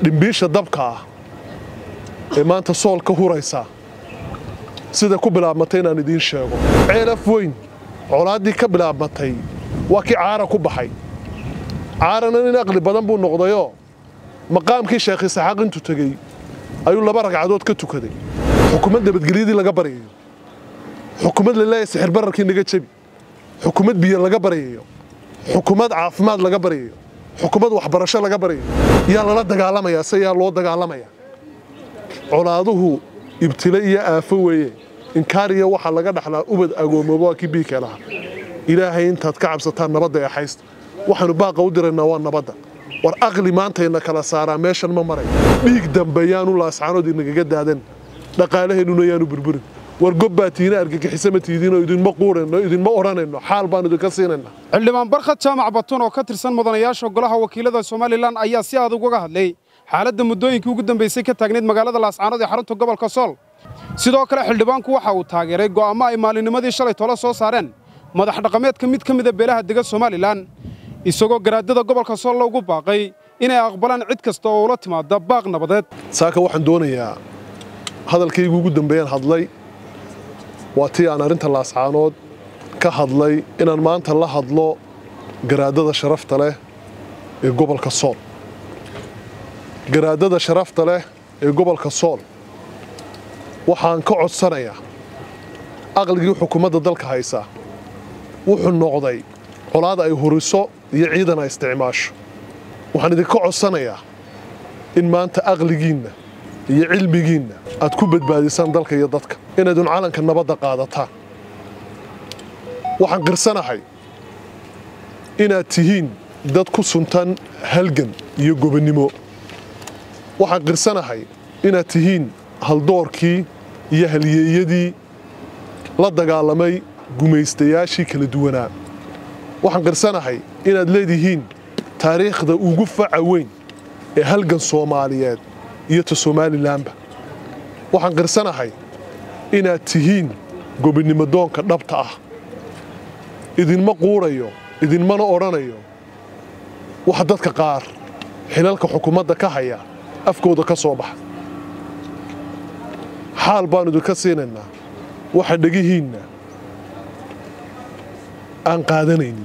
dhimbiisha dabka ah ee maanta sool ka huraysa sida ku bilaabmatay inaan idiin sheego ceelaf weyn colaaddii ka bilaabmatay waa kii caara ku baxay caarana nin aqli badan buu noqdayoo maqaamkii sheekh isaxaaq intuu tegey ayuu laba ragcadood ka tukaday xukumad nabadgelyadii laga baryayo xukumad laleeyahay sixirbararkii naga jebi xukumad biyo laga baryayo xukumad caafimaad laga baryayo xukumad waxbarasho laga baryayo yaa lala dagaalamayaa se yaa loo dagaalamaya colaaduhu ibtile iyo aafo weeye inkaariya waxaa laga dhaxlaa ubad agoomooba waa kii biikee lahaa ilaahay intaad ka cabsataan nabadda ee haysta waxaanu baaqa u diraynaa waa nabadda war aqli maantayna kala saaraa meeshan ma maray dhiig dambe yaanu laascaanood inagaga daadan dhaqaalaheennuna yaanu burburin war gobbaa tiina argagixisa ma tiidiinoo idinma quurayno idinma odhanayno xaal baanu idinka siinaynaa xildhibaan barkhad jaamac batun oo ka tirsan mudanayaasha golaha wakiilada somalilan ayaa si adag uga hadlay xaaladda muddooyinkii ugu dambaysay ka taagnayd magaalada laascaanood ee xarunta gobolka sool sidoo kale xildhibaanku waxa uu taageeray go'aamo ay maalinimadii shalay tolo soo saareen madax dhaqameedka mid ka mida beelaha dega somalilan isagoo garaadada gobolka sool loogu baaqay inay aqbalaan cid kasta oo ula timaada baaq nabadeed saaka waxaan doonayaa hadalkaygu ugu dambeeyaan hadlay waa tii aan arrinta laascaanood ka hadlay inaan maanta la hadlo garaadada sharafta leh ee gobolka sool garaadada sharafta leh ee gobolka sool waxaan ka codsanayaa aqligii xukuumadda dalka haysa wuxuu noqday colaada ay huriso iyo ciidan ay isticmaasho waxaan idinka codsanayaa in maanta aqligiinna iyo cilmigiinna aad ku badbaadisaan dalka iyo dadka inaydun calanka nabadda qaadataan waxaan qirsanahay inaad tihiin dad ku suntan halgan iyo gobonnimo waxaan qirsanahay inaad tihiin haldoorkii iyo halyeeyadii la dagaalamay gumaystayaashii kala duwanaa waxaan qirsanahay inaad leedihiin taariikhda ugu faca weyn ee halgan soomaaliyeed iyo ta somalilanba waxaan qirsanahay inaad tihiin gobonnimodoonka dhabta ah idinma quurayo idinmana odhanayo waxa dadka qaar xilalka xukuumadda ka haya afkooda ka soo baxa xaal baannu idinka siinaynaa waxa dhegihiinna aan qaadanaynin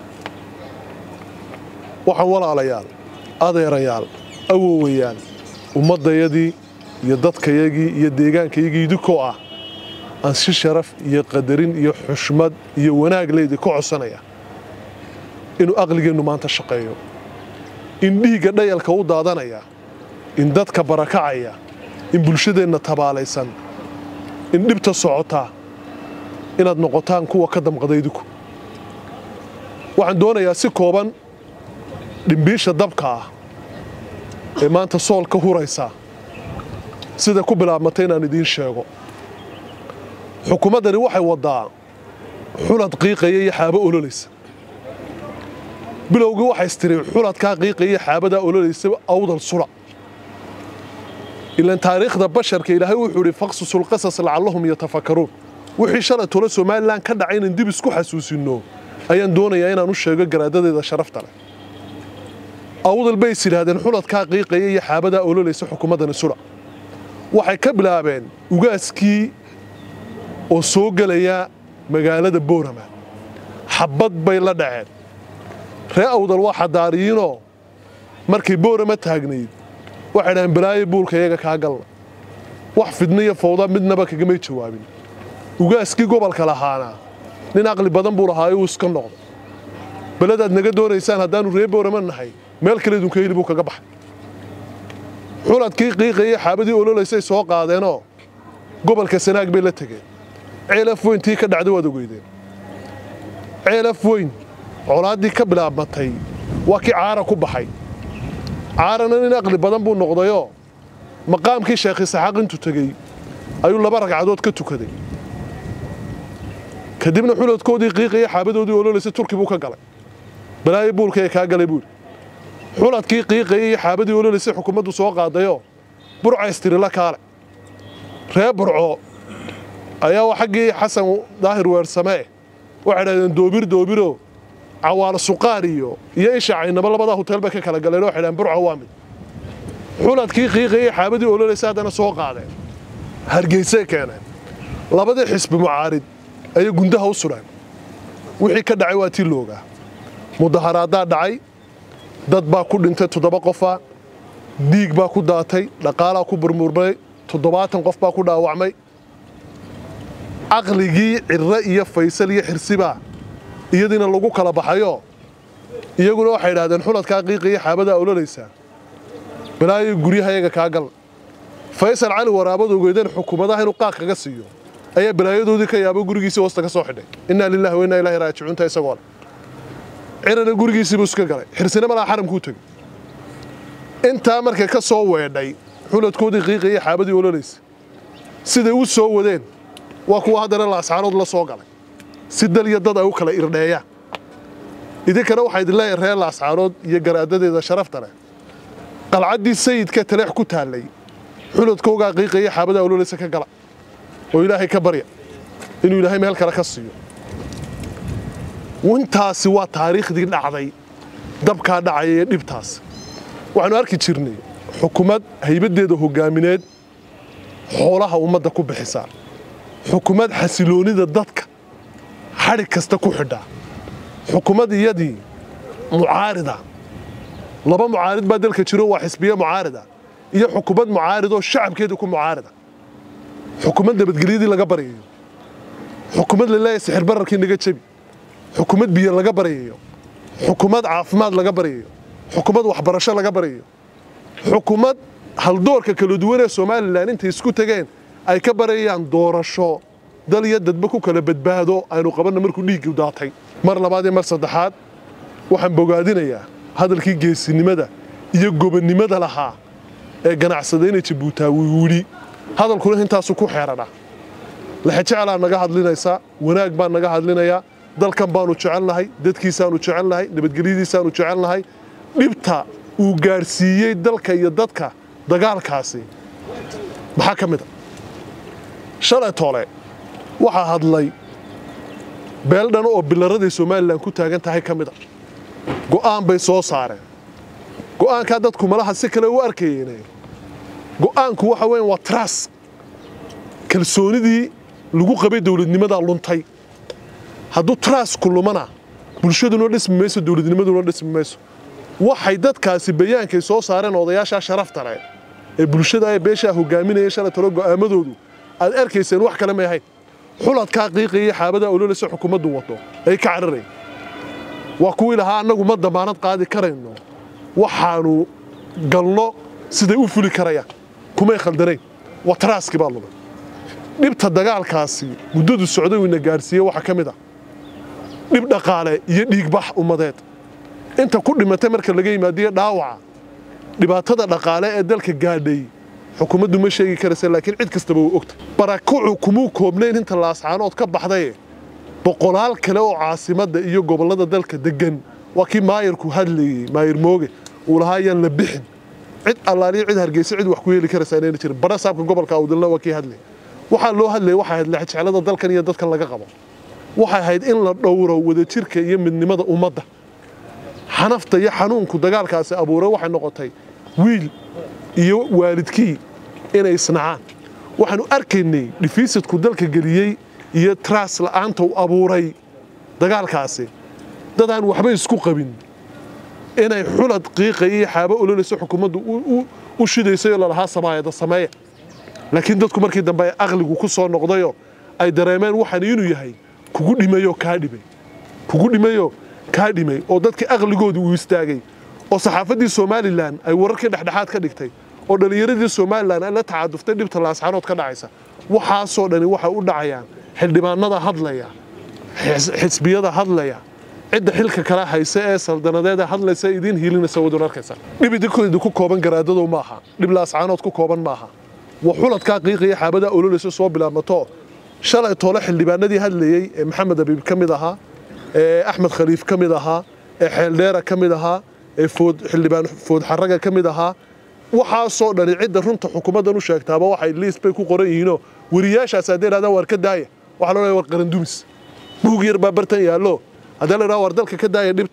waxaan walaalayaal adeerayaal awowayaal ummaddayadii iyo dadkayagii iyo deegaankayagii idinkoo ah aan si sharaf iyo qadarin iyo xushmad iyo wanaag leydii ka codsanaya inuu aqligeennu maanta shaqeeyo in dhiigga dhayalka u daadanaya in dadka barakacaya in bulshadeenna tabaalaysan in dhibta socotaa inaad noqotaan kuwa ka damqada idinku waxaan doonayaa si kooban dhimbiisha dabka ah ee maanta sool ka huraysa sida ku bilaabmatay inaan idiin sheego xukuumaddani waxay waddaa xulad qiiqaya iyo xaabo ololaysa bilowgii waxay istiri xuladkaa qiiqaya iyo xaabadaa ololaysa awdal sula ilaan taariikhda basharka ilaahay wuxuu idhi faqsusulqasas lacallahum yatafakkaruun wixii shalay tolo somalilan ka dhacay inaan dib isku xasuusinno ayaan doonayaa inaan u sheego garaadadeeda sharafta leh awdal bay is yidhaahdeen xuladkaa qiiqaya iyo xaabadaa ololaysa xukuumaddani sula waxay ka bilaabeen ugaaskii oo soo gelaya magaalada boorama xabbad bay la dhaceen ree awdal waa xadaariyiinoo markay boorama taagnayd waxay dhahaan balaayo buulka iyaga kaa galla wax fidna iyo fawda midnaba kagamay jawaabin ugaaskii gobolka lahaana nin aqli badan buu lahaayo uu iska noqday beladaad naga doonaysaan haddaannu ree boorama nahay meel kale idunka heli buu kaga baxay xuladkii qiiqaya xaabadii ololaysay soo qaadeenoo gobolka sanaag bay la tegeen ceelaf weyn tii ka dhacday waad ogeydeen ceelaf weyn colaaddii ka bilaabmatay waa kii caara ku baxay caarana nin aqli badan buu noqdayoo maqaamkii sheekh isaxaaq intuu tegey ayuu laba ragcadood ka tukaday kadibna xuladkoodii qiiqaya xaabadoodii ololaysay turki buu ka galay balaayo buulka ee kaa galay buuri xuladkii qiiqaya iyo xaabadii ololaysay xukuumaddu soo qaadayoo burca istirila kaale ree burco ayaa xaggii xasan daahir weersamee waxay dhahdeen doobir doobiro cawaalo suqaar iyo iyo isha caynaba labadaa hotel bay ka kala galeen oo waxay dhahdeen burca waa mid xuladkii qiiqayay xaabadii ololaysa haddana soo qaadeen hargeysay keeneen labadii xisbi mucaarid ayay gundaha u sudheen wixii ka dhacay waa tii loogaa mudaharaaddaa dhacay dad baa ku dhintay toddoba qofa dhiig baa ku daatay dhaqaalaa ku burmurmay toddobaatan qof baa ku dhaawacmay caqligii cirre iyo faysal iyo xirsibaa iyadiina lagu kala baxayo iyaguna waxay idhahdeen xuladkaa qiiqaya xaabadaa ololaysaa balaayo guryahayaga kaa gal faysal cali waraabad ogeydeen xukuumadaha inuu qaaq kaga siiyo ayaa balaayadoodii ka yaabo gurigiisii hoosta ka soo xidhay innaa lillahi wa innaa ilaahi raajicuunta isagoo leh cirana gurigiisiibuu iska galay xirsina malaa xaramkuu tegey intaa markay ka soo weedhay xuladkoodii qiiqaya xaabadii ololaysa siday u soo wadeen waa kuwa haddana laascaanood la soo galay si dal iyo dad ay u kala irdheeyaan idinkana waxaa idin leeyahay reer laascaanood iyo garaadadeeda sharafta leh qalcaddii sayidka taleex ku taallay xuladkoogaa qiiqaya xaabadaa ololaysa ka gala oo ilaahay ka barya inuu ilaahay meel kale ka siiyo intaasi waa taariikhdii dhacday dabkaa dhacaya ee dhibtaas waxaanu arki jirnay xukumad haybaddeeda hoggaamineed xoolaha ummadda ku bixisaa xukumad xasiloonida dadka xadhig kasta ku xidhaa xukumad iyadii mucaarida laba mucaarid baa dalka jiro waa xisbiye mucaarida iyo xukumad mucaaridoo shacabkeedii ku mucaarida xukumad nabadgelyadii laga baryayo xukumad laleeyahay sixir bararkii naga jebi xukumad biyo laga baryayo xukumad caafimaad laga baryayo xukumad waxbarasho laga baryayo xukumad haldoorka kala duwan ee somalilan intay isku tegeen ay ka barayaan doorasho dal iyo dadba ku kala badbaado aynu qabanna markuu dhiiggii daatay mar labaad iyo mar saddexaad waxaan bogaadinayaa hadalkii geesinimada iyo gobonnimada lahaa ee ganacsadayna jabuutaawi wili hadalkuna intaasu ku xeeradha lexejeclaa naga hadlinaysa wanaag baan naga hadlinayaa dalkan baanu jecelnahay dadkiisaanu jecelnahay nabadgelyadiisaanu jecelnahay dhibta uu gaadhsiiyey dalka iyo dadka dagaalkaasi maxaa ka mid a shalay toole waxaa hadlay beeldhan oo bilaraday somalilan ku taagan tahay ka mid a go'aan bay soo saareen go'aankaa dadku malaha si kale u arkayeen go'aanku waxa weyan waa tras kalsoonidii lagu qabay dowladnimadaa luntay hadduu trasku lumana bulshaduna dhismi mayso dowladnimaduna dhismi mayso waxay dadkaasi bayaankay soo saareen odayaashaa sharafta leh ee bulshada ee beeshaa hogaaminaya shalay talo go'aamadoodu aad arkayseen wax kale may ahayn xuladkaa qiiqaya xaabadaa ololaysa xukuumaddu wado ay ka cararayn waa kuwii lahaa annagu ma damaanad qaadi karayno waxaanu galno siday u fuli karayaan kumay khaldanayn waa taraaskii baa lumay dhibta dagaalkaasi muddadu socday uu ina gaadhsiiyey waxaa ka mid ah dhib dhaqaale iyo dhiigbax ummadeed inta ku dhimatay marka laga yimaadiyo dhaawaca dhibaatada dhaqaale ee dalka gaadhay xukuumaddu ma sheegi karaysa laakiin cid kastaba way ogtay barakucu kumuu koobnayn inta laascaanood ka baxdaye boqolaal kale oo caasimadda iyo gobollada dalka deggan waa kii maayarku hadlayey maayar mooge uu lahaa ayaan la bixin cid allaaliyo cid hargeysa cid wax ku yeeli karaysa inayna jirin bara saabka gobolka awdalna waa kii hadlayay waxaa loo hadlayay waxay ahayd lexjeclada dalkan iyo dadkan laga qabo waxay ahayd in la dhowro wadajirka iyo midnimada ummadda xanafta iyo xanuunku dagaalkaasi abuuray waxay noqotay wiil iyo waalidkii inay isnacaan waxaanu arkaynay dhifiisadku dalka geliyey iyo tras la'aanta u abuuray dagaalkaasi dadaan waxba isku qabin inay xulad qiiqaya iyo xaabo ololayso xukuumaddu u shidaysay oo lalahaa samaayada sameeya laakiin dadku markii dambe ay aqligu ku soo noqdayoo ay dareemeen waxaan inuu yahay kugu dhimayoo kaa dhimay kugu dhimayoo kaa dhimay oo dadkii aqligooda uu istaagay oo saxaafaddii somalilan ay wararkii dhexdhexaad ka dhigtay oo dhallinyaradii somalilan ay la tacaduftay dhibta laascaanood ka dhacaysa waxaasoo dhani waxay u dhacayaan xildhibaanada hadlaya xisbiyada hadlaya cidda xilka kala haysa ee saldanadeeda hadlaysa idiin hiilinaysa wadun arkaysa dhib idinku kooban garaadadow maaha dhib laascaanood ku kooban maaha waa xuladkaa qiiqaya xaabadaa ololaysa soo bilaabmato shalay toole xildhibaanadii hadlayey ee maxamed abiib ka mid ahaa ee axmed khaliif ka mid ahaa ee xeeldheera ka mid ahaa ee xildhibaan food xaraga ka mid ahaa waxaasoo dhani cidda runta xukuumaddan u sheegtaaba waxay liis bay ku qoran yihiinoo weriyaashaas hadday idhahdaan waar ka daaya waxaa loo leeyahay war qarandumis buug yar baa bartan yaallo haddii la idhaha war dalka ka daaya dhibta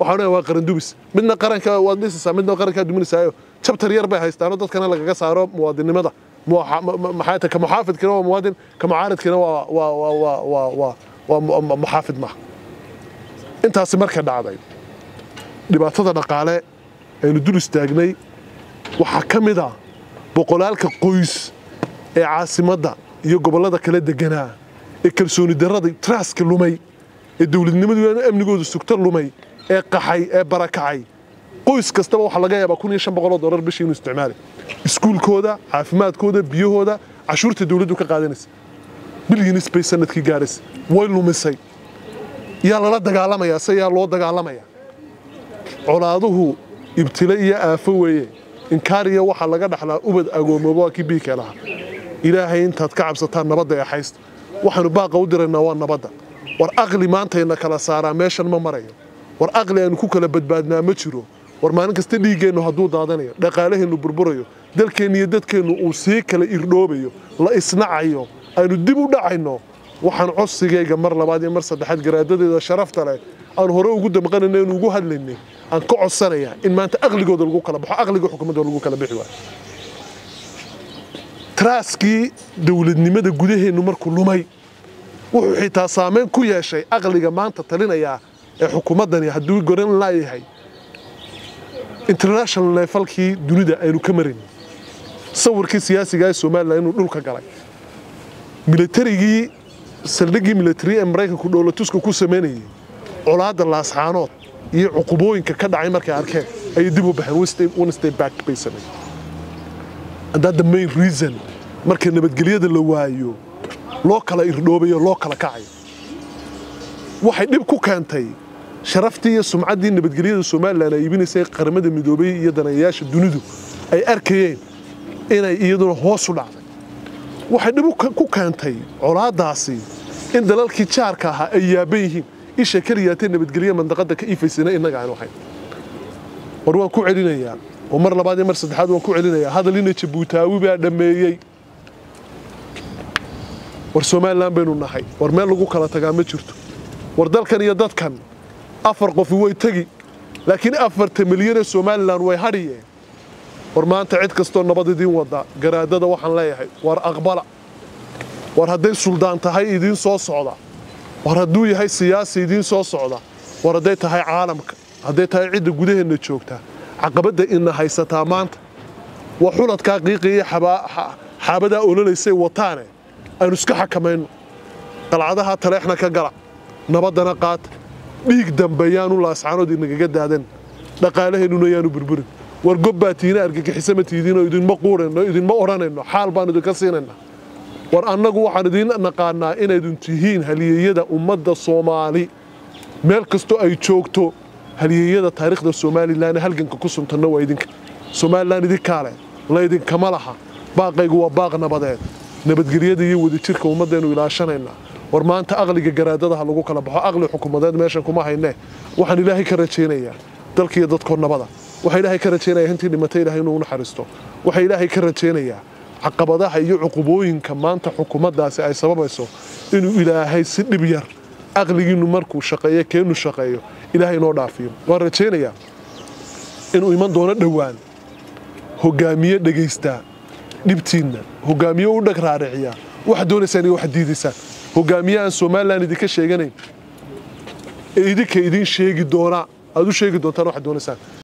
waxaan leeyahay waa qaran dubis midna qaranka waad dhisaysaa midna qarankaa duminaysaayo jabtar yar bay haystaanoo dadkana lagaga saaro muwaadinimada maxay tahay ka muxaafidkina waa muwaadin ka mucaaridkina waa waa waa waa waa waa waa muxaafid maaha intaasi markay dhacday dhibaatada dhaqaale aynu dul istaagnay waxaa ka mid ah boqolaalka qoys ee caasimadda iyo gobollada kala deganaa ee kalsooni darrada traaska lumay ee dowladnimadu amnigooda sugto lumay ee qaxay ee barakacay qoys kastaba waxaa laga yaabaa kun iyo shan boqoloo dollar bishii inuu isticmaali iskuulkooda caafimaadkooda biyahooda cashuurta dowladdu ka qaadanaysa bilyanis bay sanadkii gaadhaysa way lumisay yaa lala dagaalamayaa se yaa loo dagaalamayaa colaaduhu ibtile iyo aafo weeye inkaariya waxaa laga dhaxlaa ubad agoomooba waa kii biika lahaa ilaahay intaad ka cabsataan nabadda ee haysta waxaanu baaqa u diraynaa waa nabadda war aqli maantayna kala saaraa meeshan ma marayo war aqli aynu ku kala badbaadnaa ma jiro war maalin kasta dhiiggeennu hadduu daadanayo dhaqaalaheennu burburayo dalkeennu iyo dadkeennu uu sii kala irdhoobayo la isnacayo aynu dib u dhacayno waxaan codsigayga mar labaad iyo mar saddexaad garaadadeeda sharafta leh aan hore ugu damqanayna inu ugu hadlaynay aan ka codsanayaa in maanta aqligooda lagu kala baxo aqliga xukuumadda lagu kala bixi waayo traaskii dowladnimada gudaheennu markuu lumay wuxuu xitaa saameyn ku yeeshay aqliga maanta talinayaa ee xukuumaddani hadduu goran laayahay international leefalkii dunida aynu ka marayn sawirkii siyaasiga ee somalilan inuu dhulka galay milatarigii saldhiggii militari ee maraykanku dhowlatuska ku samaynayay colaadda laasxaanood iyo cuqubooyinka ka dhacay markay arkeen ayay dib u baxeen one step back bay sameeyeen and that the main reason marka nabadgelyada la waayo loo kala irdhoobayo loo kala kacayo waxay dhib ku keentay sharaftii iyo sumcaddii nabadgelyada somalilan ay iibinaysay qaramada midoobay iyo danayayaasha dunidu ay arkayeen inay iyaduna hoos u dhacday waxay dhib ku keentay colaadaasi in dalalkii jaarka ahaa ay yaaban yihiin isha keliyaatee nabadgelye mandaqadda ka iifaysana innaga aanu ahayn war waan ku celinayaa oo mar labaad iyo mar saddexaad waan ku celinayaa hadal ina jabuutaawi baa dhammeeyey war somalilan baynu nahay war meel lagu kala tagaa ma jirto war dalkan iyo dadkan afar qofi way tegi laakiin afarta milyan ee somalilan way hadhiyeen war maanta cid kastoo nabad idiin wada garaadada waxaan leeyahay war aqbala war hadday suldaan tahay idiin soo socda war hadduu yahay siyaasi idiin soo socda war hadday tahay caalamka hadday tahay cidda gudaheenna joogta caqabadda ina haysataa maanta waa xuladkaa qiiqiiyo xaabadaa ololaysay wataane aynu iska xakamayno qalcadaha taleexna ka gala nabaddana qaata dhiig dambe yaanu laascaanood inagaga daadan dhaqaalaheennuna yaanu burburin war gobbaa tiina argagixisa ma tiidiinoo idinma quudhayno idinma odhanayno xaal baan idinka siinayna war annagu waxaan idiin naqaanaa inaydun tihiin halyeeyada ummadda soomaali meel kastoo ay joogto halyeeyada taariikhda somalilan halganka ku suntanna waa idinka somalilan idinkaa leh laydinkama laha baaqaygu waa baaq nabadeed nabadgelyada iyo wadajirka ummaddeennu ilaashanaynaa war maanta aqliga garaadada ha lagu kala baxo aqli xukuumadeed meeshan kuma haynee waxaan ilaahay ka rajaynayaa dalkiiyo dadkoo nabada waxaa ilaahay ka rajaynayaa intii dhimatay ilaahay inuu naxariisto waxaa ilaahay ka rajaynayaa caqabadaha iyo cuqubooyinka maanta xukuumaddaasi ay sababayso inuu ilaahay si dhib yar aqligiinnu markuu shaqeeyo keennu shaqeeyo ilaahay inoo dhaafiyo waan rajaynayaa inuu iman doono dhowaan hogaamiye dhegaystaa dhibtiinna hogaamiye u dhag raariciyaa waxaad doonaysaan iyo waxaad diidaysaan hogaamiye aan somalilan idinka sheeganayn ee idinka idiin sheegi doonaa aad u sheegi doontaan waxaad doonaysaan